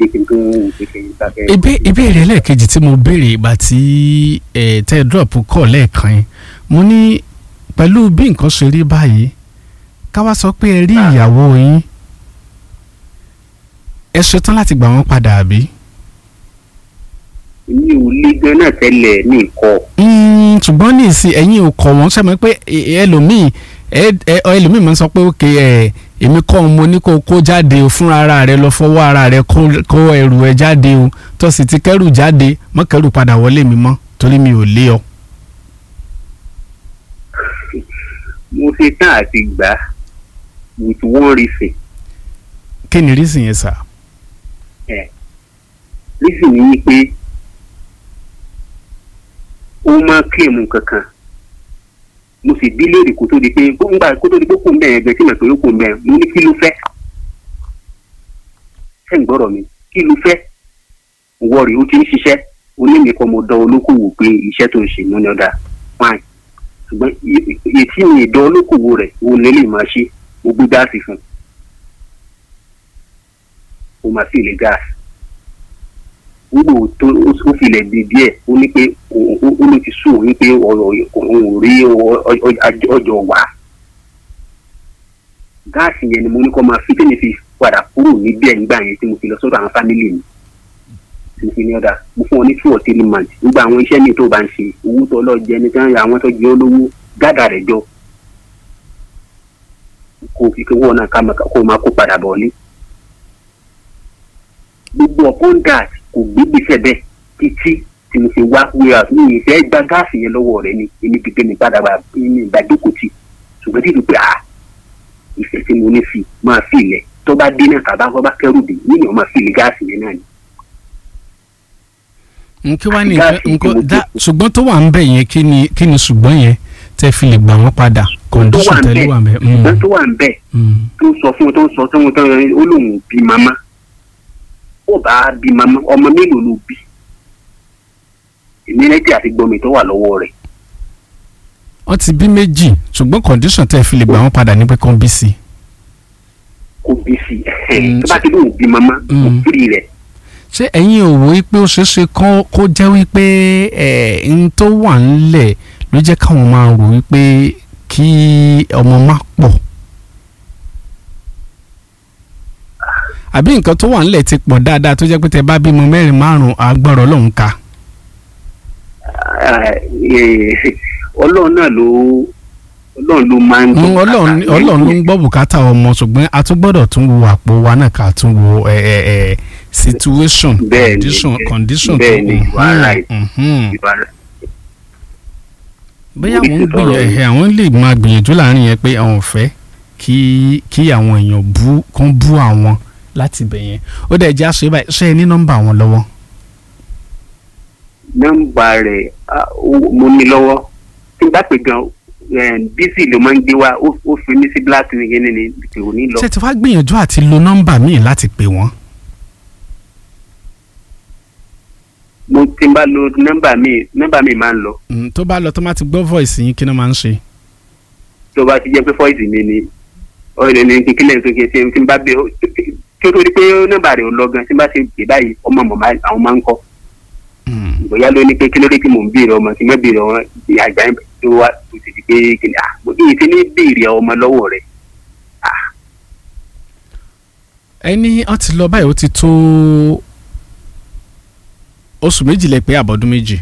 dé kí n tó ń kékeré sáfẹ́. Ìbé- ìbéèrè ẹlẹ́ẹ̀kejì tí mo béèrè ìgbà tí ẹ̀ tẹ́ drop kọ̀ lẹ́ẹ̀kan yẹn mo ní pẹ̀lú bí nǹkan ṣe rí báyìí ká wá sọ pé ẹ rí ìyàwó yín ẹ ṣetán láti gbà wọ́n padà àbí. mi ò lé gan náà tẹ́lẹ̀ ní nǹkan Mm, ṣùgbọ́n ní ìsìn ẹ̀yin ò kọ̀ wọ́n ṣàmì pé ẹ- ẹlòmíì ẹ- ẹ- ẹlòmíì máa ń sọ pé òkè ẹ èmi kọ́ ọ mo ní kó o kó jáde o fúnra ara rẹ lọ fọwọ́ ara rẹ kó kó ẹrù ẹ jáde o tó sì ti kẹ́rù jáde mọ́ kẹ́rù padà wọlé mi mọ́ torí mi ò lé ọ. mo ṣe tán àti gbà á with one reason kí ni rísìn yẹn sà. reason ni wípé ó máa kílèmù kankan mo sì bí léèrè kó tó di pé nígbà kó tó di pé kò ń bẹ̀ yẹn gan tí mo pè é kò ń bẹ̀ mo ní kí ló fẹ́ ṣé ń gbọ́dọ̀ mi kí ló fẹ́ wọ́ọ̀rì ó ti ń ṣiṣẹ́ onímìkan mo dán olókòwò pé iṣẹ́ tó ń ṣe ní ọ̀dà fine ṣùgbọ́n ètí mi ìdán olókòwò rẹ̀ òun lè lè máa ṣe mo gbé gáàsì fún un ó máa fi ilé gáàsì nígbà tó ó filẹ̀ di díẹ̀ ó ní pé ó ló ti sùn òun pé ọ̀rọ̀ òun ò rí ọjọ́ wà gáàsì yẹn ni mo ní kó máa fi tẹ́lẹ̀ fi padà kúrò níbẹ̀ nígbà yẹn tí mo fi lọ sọ́dọ̀ àwọn fámìlì mi mo fi ní ọ̀dà mo fún ọ ní two or three months nígbà àwọn iṣẹ́ mi tó bá ń ṣe owó tó lọ jẹ ní sáyẹn àwọn tó jẹ olówó gádà rẹ̀ jọ kó fi kí wọ́n náà kó máa kó padà bọ̀ ní. gbogbo upon that kò gbégbèsè bẹ́ẹ̀ títí tí mo fi wá wíwá mi ì fẹ́ gba gáàsì yẹn lọ́wọ́ rẹ̀ ni èmi pípé mi padà wá ní ìgbàdókòtì ṣùgbọ́n tí ìdúpẹ́ à ìfẹ́ tí mo ní fi máa fi ilẹ̀ tó bá dé náà tàbá tó bá kẹ́rù dé nínú máa fi ilẹ̀ gáàsì yẹn náà ni. nkí wá ní nǹkan dá ṣùgbọ́n tó wà ń bẹ̀ yẹn kí ni kí ni ṣùgbọ́n yẹn tẹ́ fi lè gbà wọ́n padà kọ̀ǹdíṣọ̀n tẹ́lẹ̀ wà ń bẹ̀. ṣùgbọ́n tó wà ń bẹ̀ tó sọ fún tó sọ tó ń tán ó lóun bí màmá ó bá bí màmá ọmọ mélòó ló bí ìmírẹ́tì àti gbọmì tó wà lọ́wọ́ rẹ̀. wọ́n ti bí méjì ṣùgbọ́n kọ̀ǹdíṣọ̀n tẹ́ fi lè gbà wọ́n padà ní pé kán bí sí. kó bí sí tó bá ti lóun bí màmá kó firi rẹ̀. ṣé ẹ̀yin ò wò wípé ó ṣeé ṣe kó jẹ́ wípé ẹ̀ ń tó wà ńlẹ̀ ló jẹ́ káwọn máa rò wípé kí ọmọ má pọ̀ àbí nǹkan tó wà ńlẹ̀ ti pọ̀ dáadáa tó jẹ́ pé tẹ bá bímọ mẹ́rin márùn-ún agbọ́rọ̀ lòun ka. ọlọ́run náà ló ọlọ́run ló máa ń gbọ́ ọlọ́run ọlọ́run ló ń gbọ́ bùkátà ọmọ ṣùgbọ́n a tún gbọ́dọ̀ tún wo àpò wa náà ká tún wo ẹ ẹ ẹ situation condition condition tó bóyá àwọn ń gbìyànjú ẹ àwọn lè máa gbìyànjú láàrin yẹn pé àwọn ò fẹ́ kí kí àwọn èèyàn bú kán bú àwọn láti bẹ̀ yẹn ó dẹ̀ jẹ́ àṣẹ báyìí ṣé ẹ ní nọ́mbà wọn lọ́wọ́. nọ́mbà rẹ̀ mo ní lọ́wọ́ tí n bá pè gan bísí ló máa ń gbé wá ó fi mí sí black nìyẹn ní ìpè òní lọ. ṣé ti wá gbìyànjú àti lo nọ́mbà míì láti pè wọ́n. mo ti bá lo nọ́mbà mi nọ́mbà mi máa ń lọ. tó bá lọ tó máa ti gbọ́ voice yín kí ló máa ń ṣe. tó bá ti jẹ́ pé voice mi ni ọ̀rẹ́ ní kíkílẹ̀ tó kí n tí n bá bẹ kí o tó di pé nọ́mbà rẹ̀ ò lọ gan tí n bá ti pè báyìí ọmọ mọ̀ àwọn máa ń kọ́. bóyá ló ní pé kí ló dé tí mò ń béèrè ọmọ tí mo béèrè ọmọ àgbà yẹn tó wá tó ti di pé kìnìún à mo kí n ti ní béèrè ọmọ lọ́wọ́ rẹ̀. ẹni ó ti lọ báyìí ó ti tó oṣù méjì lẹ pé àbọ̀dún méjì.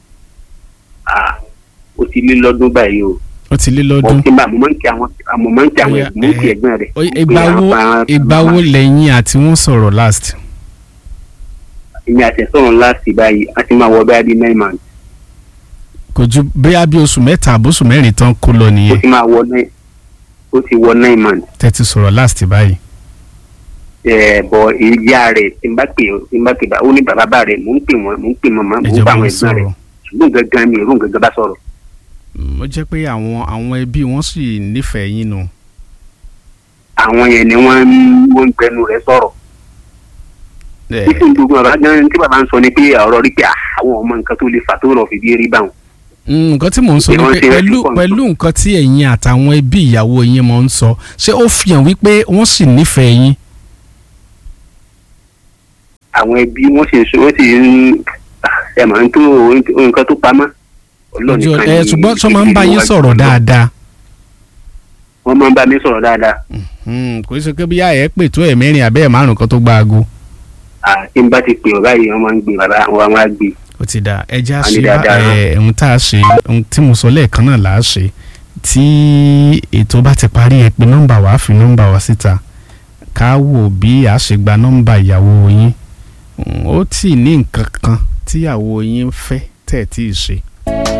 ó ti lé lọ́dún báyìí o. ó ti lé lọ́dún. mo máa ń kí àwọn mo máa ń kí àwọn mo ń kí ẹ̀gbọ́n rẹ̀. ìgbà wo ìgbà wo lẹ́yìn àti wọ́n sọ̀rọ̀ last. èmi àti sọ̀rọ̀ last báyìí a ti máa wọ bẹ́ẹ̀ bí nine months. kò ju bẹ́ẹ̀ bí oṣù mẹ́ta àbóṣù mẹ́rin tán kó lọ nìyẹn. ó ti máa wọ nine ó ti wọ nine months. tẹ́tí sọ̀rọ̀ last báyìí bọ ìyá rẹ tí n bá pè tí n bá pè bá ó ní bàbá bá rẹ mò ń pè wọn mò ń pè màmá mò ń bá àwọn ẹ̀gbọ́n rẹ ṣùgbọ́n gangan mi ò rún gangan bá sọ̀rọ̀. ó jẹ́ pé àwọn àwọn ẹbí wọn sì nífẹ̀ẹ́ yín nu. àwọn yẹn ni wọ́n wọ́n ń gbẹnu rẹ̀ sọ̀rọ̀. títí gbogbo bàbá gan tí bàbá ń sọ ni pé ọ̀rọ̀ rí pé àwọn ọmọ nǹkan tó lè fà tó rọ̀ fìdí rí báwọn. nǹkan tí mò ń sọ ni pé pẹ̀lú pẹ̀lú nǹkan tí ẹ̀yin àtàwọn ẹbí ìyàwó yín mọ̀ ń sọ ṣé ó fi hàn wípé wọ́n sì nífẹ̀ẹ́ yín àwọn ẹbí wọ́n sì ń sọ wọ́n sì ń ẹ mọ̀ ń tó nǹkan tó pamọ́ Ọlọ́run ojú nìkan ẹ ni ṣùgbọ́n sọ máa ń bá yín ìwádìí sọ̀rọ̀ Ọlọ́run. dáadáa wọ́n máa ń bá mi sọ̀rọ̀ dáadáa Hmm, kò í ṣe pé bí yá ẹ pè tó ẹ̀ mẹ́rin àbẹ́ ẹ̀ márùn kan tó gba aago Ah, tí n bá ti pè ọ́ báyìí wọ́n máa ń gbé bàbá àwọn àwọn á gbé ó ti dà ẹja A ní ṣe bá dáadáa náà. ẹ ohun tá a ṣe ohun tí mo sọ lẹ́ẹ̀kan náà là á ṣe tí ètò bá ti parí ẹ pé nọ́mbà wàá fi nọ́mbà wá síta ká wò bí a ṣe gba nọ́mbà ìyàwó yín Mm, ó tì ní nǹkan kan tíyàwó yín ń fẹ́ tẹ̀ tí ì ṣe